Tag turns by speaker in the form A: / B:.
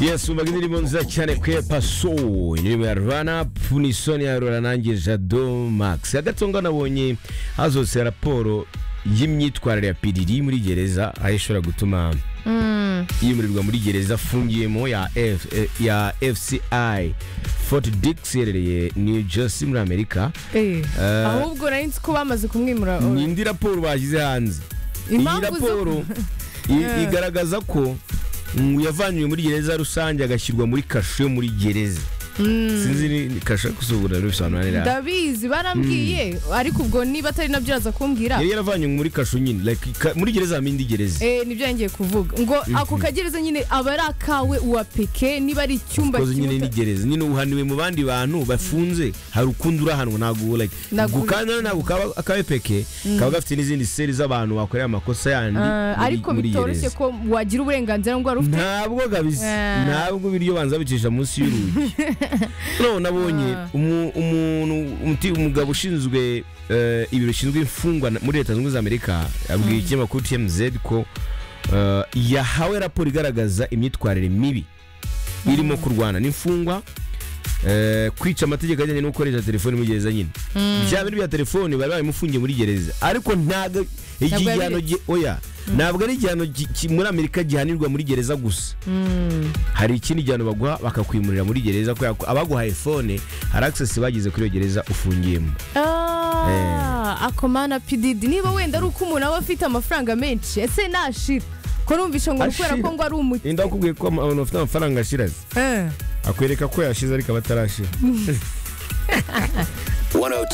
A: yesu umva indirimbo nziza cyane kwepa soul indirimbo ya ranapu ni isoni ya roranange jado max hagati aho nabonye hazose raporo y'imyitwarire ya piriri muri gereza aho ishobora gutuma yimurirwa muri gereza afungiyemo ya F- ya fci fort dix iherereye new jersey muri amerika
B: Eh,
A: Eh.
B: ahubwo nari nzi ko bamaze kumwimura
A: ni indi raporo bashyize hanze iyi
B: Impamvu zo-
A: raporo i- igaragaza ko mm, yavanywe muri gereza rusange agashyirwa muri kasho yo muri gereza sinzi ni ni kasho gusubura bisobanura neza
B: ndabizi barambwiye ariko ubwo niba atari nabyo yaza kumbwira
A: yari yaravanywe muri kasho nyine like, ka- muri gereza habamo indi gereza
B: Eh, nibyo yangiye kuvuga ngo ako kagereza nyine aba ari akawe uwa peke niba ari icyumba
A: koze nyine
B: kimuta-
A: ni gereza nyine uhaniwe mu bandi bantu bafunze hari ukundi urahanwa ntabwo like
B: Ntabwo-
A: gukanda ntabwo kaba akabe peke kaba gafite n'izindi seri z'abantu bakoreye amakosa yandi
B: Ah,
A: muri-
B: ariko
A: muri
B: bitoroshye
A: gereza.
B: ko wagira uburenganzira ngo wari ufite
A: ntabwo kabisa
B: Ah.
A: ntabwo ibiryo banza bicisha munsi y'urugi noneho nabonye umu- umuntu umuti- umugabo ushinzwe eh, ibiro bishinzwe imfungwa na- muri leta zunze ubumwe za amerika yabwiye ikinyamakuru tmz ko eh, yahawe raporo igaragaza imyitwarire mibi irimo kurwana n'imfungwa eh, kwica amategeko ajyanye no gukoresha telefoni muri gereza nyine bya bintu bya telefoni bari babimufungiye muri gereza ariko ntabwo igihano
B: yabiretse.
A: gi- oya ntabwo ari igihano gi- ki- muri amerika gihanirwa muri gereza gusa hari ikindi gihano baguha bakakwimurira muri gereza kubera ko abaguhaye fone hari access bagize kuri iyo gereza ufungiyemo
B: Ah, akomana pididi niba wenda ari uko umuntu aba afite amafaranga menshi ese nashira ko numvisha ngo ni ukubera ko
A: Ashira.
B: ngo ari umuti
A: inda wakubwiye ko ama- abantu bafite amafaranga ashiraze
B: Eh.
A: akwereka ko yashize ariko aba atarashira
C: 102